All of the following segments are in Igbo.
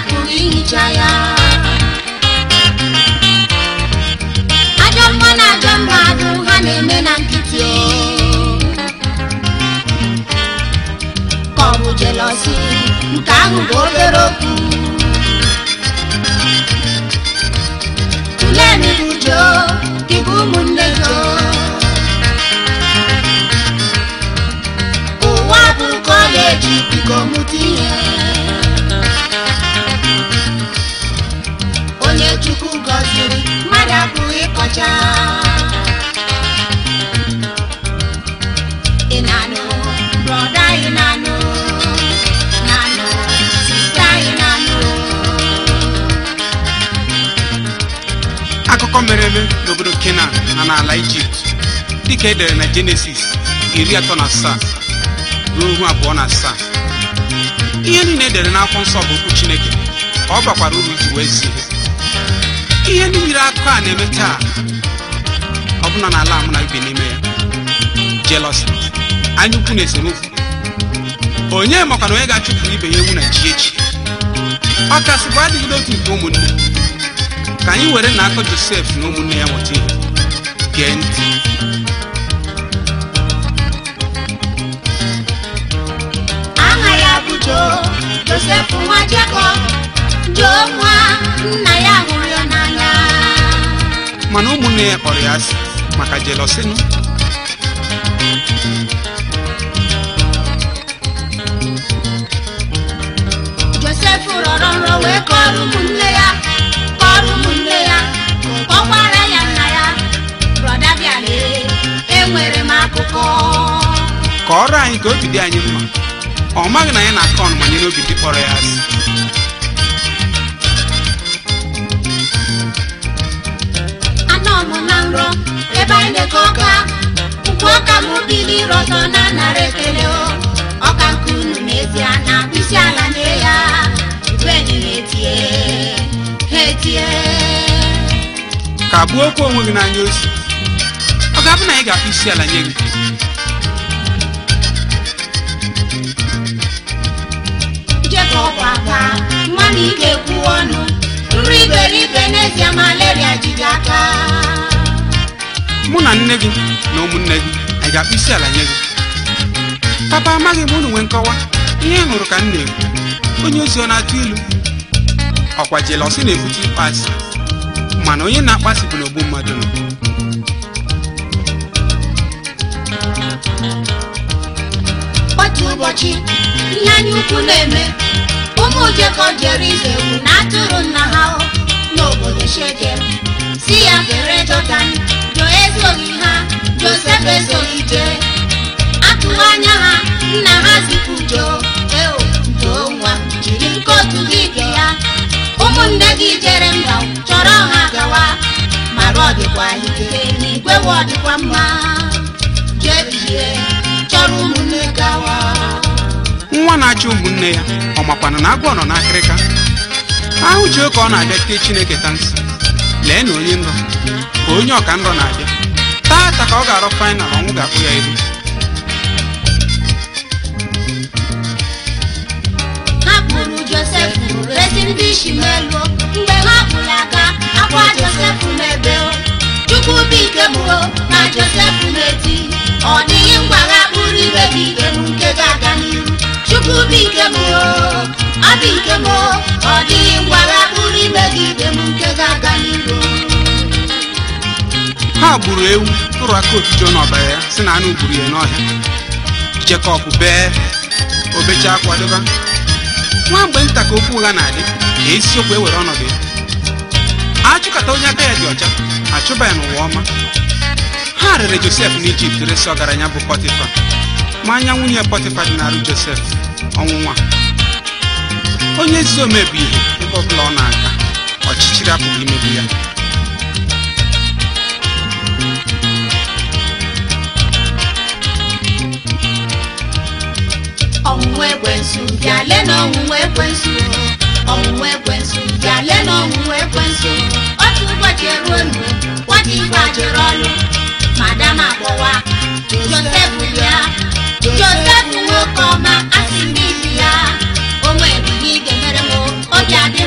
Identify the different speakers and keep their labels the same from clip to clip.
Speaker 1: apụghị ihicha ya ajọ mmụọ na ajọ mmadụ ha na-eme na nkịtị o ka ọ bụ jelosi nke ahụ bụ obere okwu tulenu ujo dịka ụmụnne jo ụwa bụ ka ọ ga-eji biko mụta ihe onye chukwu gọziri mmadụ apụghị ịkọcha ị na-anụ brọda ị na-anụ na-anụ sista ị na-anụ
Speaker 2: akụkọ mere eme n'obodo kenan na n'ala ijipt dịka edere na jenesis iri atọ na asaa ruo ihu abụọ na asaa ihe niile edere n'akwụkwọ nsọ bụ okwu chineke ka ọ bakwara uru iji wee zie ihe ihe ndị yiri akụkọ a na-eme taa ọbụna n'ala a mụ na ibi n'ime ya jealousy anya ukwu na esemokwu onye makwa na onye ga-achụpụ ibe ya ewu na ji echi ọ kasị bụ adịghị otu nke ụmụnne ka anyị were na akọ josef na ụmụnne ya mụta ihe gee ntị
Speaker 1: aha ya bụ joo josef nwa jekọb joo nwa nna ya hụrụ ya n'anya
Speaker 2: mana ụmụnne ya kpọrọ ya asị maka jelọsịnụ
Speaker 1: josef rọrọ nrọ wee kọrọ ụmụnne ya kọrọ ụmụnne ya kọkwara ya nna ya brọda bịale enwere m akụkọ
Speaker 2: ka ọrụ anyị ka obi dị anyị mma ọ maghị na anyị na-akọ ọnụma nye n'obi dị kpọrọ ya asị
Speaker 1: anọ m na nrọ ebe anyị na-eke ọka ukwu ọka m bili rọtọ na nara ekele o ọka nke unu n'ezie na isi ala nye ya igwenyi na-etie ha etie
Speaker 2: ka gbuo okwu onwe gị n'anya osi ọ ga-abụ na anyị ga-akpụ isi ala nye gị
Speaker 1: jekọb aka nwa na ị ga-ekwu ọnụ nri iberibe n'ezie malaria jide aka
Speaker 2: mụ na nne gị na ụmụnne gị anyị ga-akpụ isi ala nye gị papa amaghị m unu nwee nkọwa ihe ị hụrụ ka m na-ekwu onye ozi ọ na-atụ ilu ọkwa jelọsị na-ebute ịkpasị mana onye na-akpasị bụ n'ogbu mmadụ nọ
Speaker 1: otu ụbọchị ihe anya ukwu na-eme ụmụ jekọb jere ize ewu na atụrụ nna ha n'obodo shekem si ya gere jọdan jo ezoghị ha josef ezoghị jee atụghị anya ha nna ha zipụ jo eo joo nwa m, jiri nkotu gị ge ya ụmụnne gị jere mba chọrọ ha gawa mara ọ dịkwa ike n'igwe wa ọ dịkwa mma jee bie chọrọ ụmụnne gawa
Speaker 2: nwa na-achọ ụmụnne ya ọ makwana na agwọ nọ n'akịrịka ahụ ji ka ọ na-abịa tee chineke ta nsị lee na onye nrọ ka onye ọka nrọ na-abịa taata ka ọ ga-arọ fainal ọnwụ ga-akpụ ya ihu
Speaker 1: ha kpụrụ josef resi ndị ishimelu mgbe ha kpụrụ aka akwa josef n'ebe o. chukwu bụ ike m o, na josef na-eti ọ dịghị mgbagha kpụrụ ibe bụ ike m nke ga-aga n'ihu chukwu bụ ike m o, ọ bụ ike m o, ọ dịghị mgbagha kpụrụ ime gị ike m nke ga-aga n'ihu
Speaker 2: ha gburu ewu tụrụ aka otujo n'ọbara ya si na anụ gburu ya n'ọhịa jekọb bee obechaa kwadoba nwa mgbe nta ka okwu ụgha na-adị ka eziokwu ewere ọnọdụ ya achụkata onye aka ya dị ọcha achụba ya n'ụwa ọma ha rere josef n'ijipt resi ọgaranya bụ pọtịfa ma anya nwunye pọtịfa dị n'arụ josef ọnwụ nwa onye ezi ome bụ ihe ebe ọbụla ọ na-aga ọchịchịrị apụghị imegbu ya
Speaker 1: ọnwụnwa ekwensu bịa lee na ọnwụnwa ekwensu ọnwụnwa ekwensu bịa lee na ọnwụnwa ekwensu otu ụbọchị eruo nu nwata igwe ajere ọlụ madam akpọwa josef bịa josef nwoke ọma asị ndị ibi ya o nwere ihe ị ga-emere m obi adị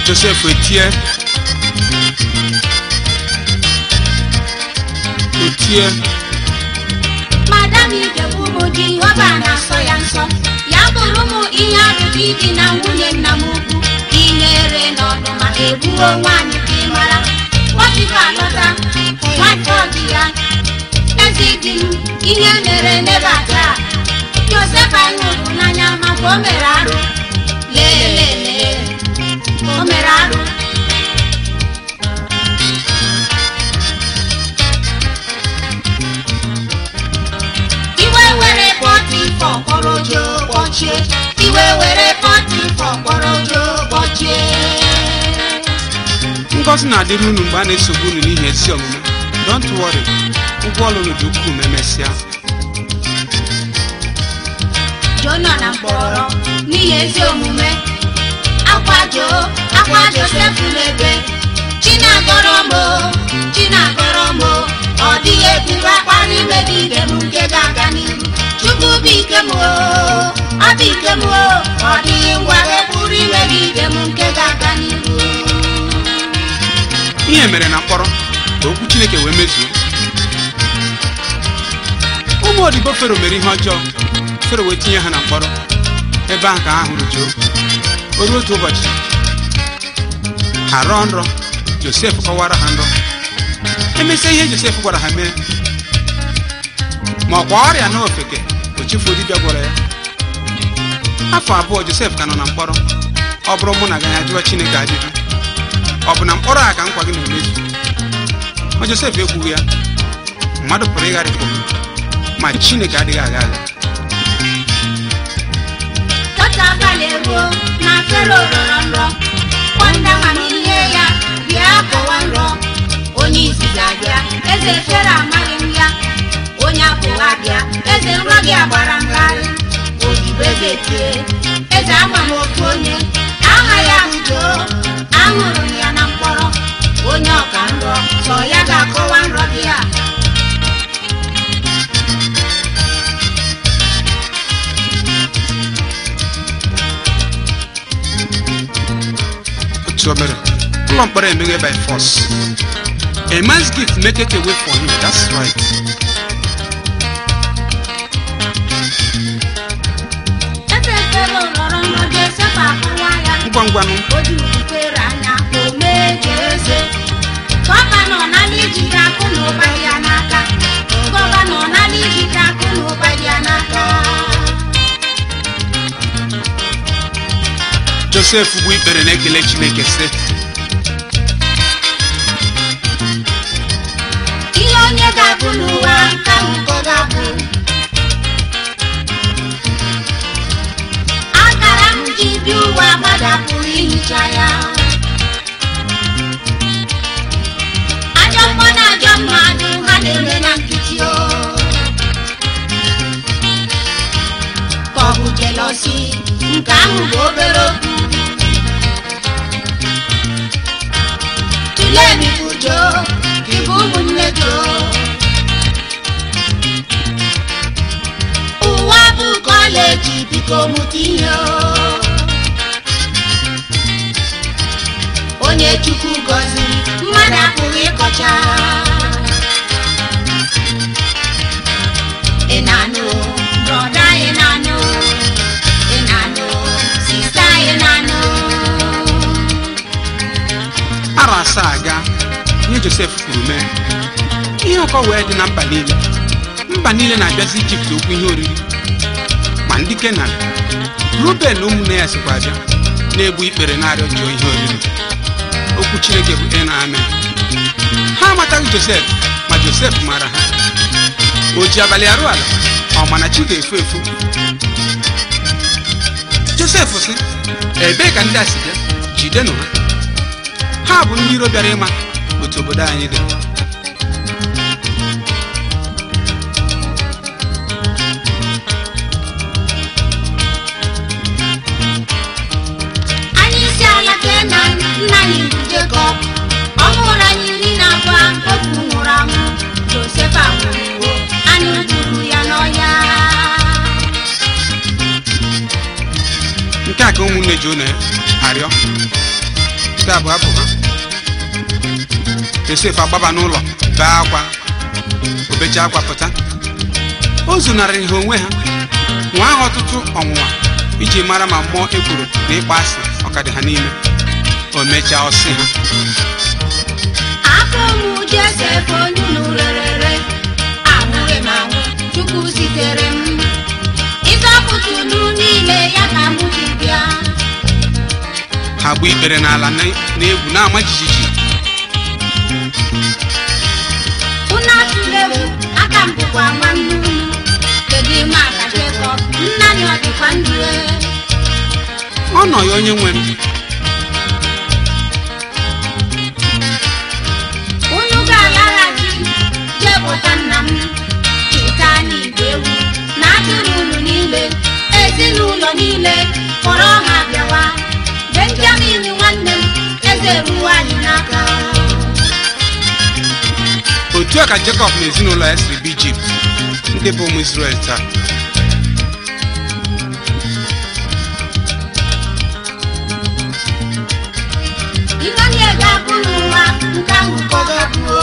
Speaker 2: josef etie otie
Speaker 1: madam ijebu ụmụ jehova na-asọ ya nsọ ya bụrụ ụmụ ihe arụrụ ịdị na nwunye nna m ukwu inyere n'ọdụ ma egbuo nwaanyị ka ị mara nwachukwu alọta nwata ọdị ya ezi di m ihe mere nebata josef anyị hụrụ n'anya maka o mere arụ lelele o mere arụ iwe were pọtifọ kpọrọ ojo kpọchie iwe were pọtifọ kpọrọ ojo kpọchie
Speaker 2: ngọzi na-adịrị unu mgbe a na-esogbu unu n'ihi ezi omume don't worry ụgwọ ọlụ unu dị ukwuu ma emesịa
Speaker 1: jo nọ na mkpọrọ n'ihi ezi omume akwa jo akwa josef n'ebe chinagọrọ m o, chinagọrọ m o. ọ dịghị eburu akpa n'imegide m nke ga-aga n'ihu chukwu bụ ike m o, ọ bụ ike m o. ọ dịghị ngwa ga-eburu imegide m nke ga-aga n'ihu
Speaker 2: ihe mere na mkpọrọ ka okwu chineke wee mezuo ụmụ odibo fero mere ihe ọjọọ fero wee tinye ha na mkpọrọ ebe ahụ ka ha hụrụ joo o ruo otu ụbọchị ha rọọ nrọ josef kọwara ha nrọ emesịa ihe josef gwara ha mee ma ọkwa ọrịa na ofeke o chefuo dibịa gwara ya afọ abụọ josef ka nọ na mkpọrọ ọ bụrụ mụ na gaghị ajụwa chineke ajụjụ ọ bụ na mkpọrọ a ka nkwa gị na-emezu ma josef ekwughị ya mmadụ pụrụ ịgharịpụ ma chineke adịghị agha agha
Speaker 1: Otu abalị eruo na fero rọrọ nrọ nwanda amamihe ya bịa kọwa nrọ onye isi ga-abịa eze fero amaghị m ya onye apụghị abịa eze nrọ gị agbara ngharị odibo eze tie eze ama m ofu onye aha ya udo ahụrụ m ya na mkpọrọ onye ọka nrọ sọ ya ga-akọwa nrọ gị a
Speaker 2: otu o mere ụlọ mkpọrọ emeghe by force a man's gift make it away for him that's right
Speaker 1: eze fero rọrọ nrọ josef akụwa ya
Speaker 2: ngwa ngwanụ
Speaker 1: o juru kwere anya o mee ka eze gọvanọ n'ala ijide akụ na ụba dị ya n'aka gọvanọ n'ala ijide akụ na ụba dị ya n'aka
Speaker 2: josef bụ ikpere na-ekele chineke sị
Speaker 1: ihe onye ga-abụ n'ụwa nke ahụ ka ọ ga-abụ akara m ji bi ụwa gbadapụrụ ihicha ya ajọ mmụọ na ajọ mmadụ ha na-eme na nkịtị o ka ọ bụ jelosi nke ahụ bụ obere okwu tụlee n'ikwu joo ịbụ ụmụnne joo ụwa bụ kọleji biko mụta ihe o. onye chukwu gọziri mmadụ apụghị ịkọcha ị na-anụ brọda ị na-anụ ị na-anụ sista ị na-anụ
Speaker 2: arọ asaa aga ihe josef kwuru mee ihe ụkọ wee dị na mba niile mba niile na-abịazi ijipt okwu ihe oriri ma ndị kenan ruben na ụmụnne ya sikwa abịa na-egbu ikpere na-arịọ jụọ ihe oriri okwu chineke bụ e na amen ha amataghị josef ma josef mara ha o ji abalị arụ ala ọ ma na chi ga-efu efu josef sị ebee ka ndị a si bịa jidenụ ha ha bụ ndị iro bịara ịma otu obodo anyị dị
Speaker 1: anyị isi ala kenan nna anyị bụ jekọb ọ mụrụ anyị iri na abụọ otu nwụrụ anwụ josef anwụrụwo anyị gburu ya n'ọhịa
Speaker 2: nke a ka ụmụnne jona arịọ ebe a bụ abụ ha josef agbaba n'ụlọ bee akwa obecha akwa pụta o zunarịrị ha onwe ha nwa ha ọtụtụ ọnwụnwa iji mara ma mmụọ ekworo na ịkpa asị ọkadị ha n'ime o mechaa ọsị ha
Speaker 1: afọ mụ josef onye unu rerere anwụghị m anwụ chukwu zitere m ịzọpụta unu niile ya ka mụ ji bịa
Speaker 2: ha gbu ikpere n'ala na- n'egwu na-ama jijiji
Speaker 1: unu atụla egwu aka m bụkwa nwanne unu kedu ime aka jekọb nna ya ọ dịkwa ndụ ee?
Speaker 2: ọ nọ ya onye nwe m
Speaker 1: unu ga-alaghachi jepụta nna m cheta anyị igwe ewu na atụrụ unu niile ezinụlọ niile kpọrọ ha bịawa benjamin nwanne m eze ruo anyị n'aka
Speaker 2: otu a ka jekọb na ezinụlọ ya siri bụ ijipt ndị bụ ụmụ israel taa
Speaker 1: ihe onye ga-abụ n'ụwa nke ahụ ka ọ ga-abụ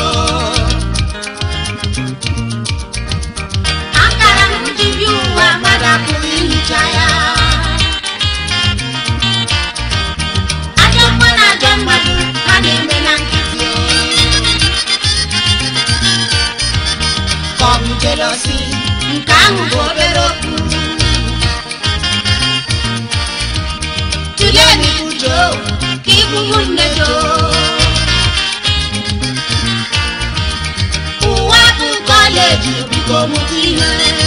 Speaker 1: akara m ji bi ụwa mmadụ apụghị ihicha ya ajọ mma na ajọ mmadụ ha na-eme na nkịtị ka ọ bụ jelosi nke ahụ bụ obere okwu tulee n'ibu joo ka ịbụrụ nne joo ụwa bụ kọleji biko mụta ihe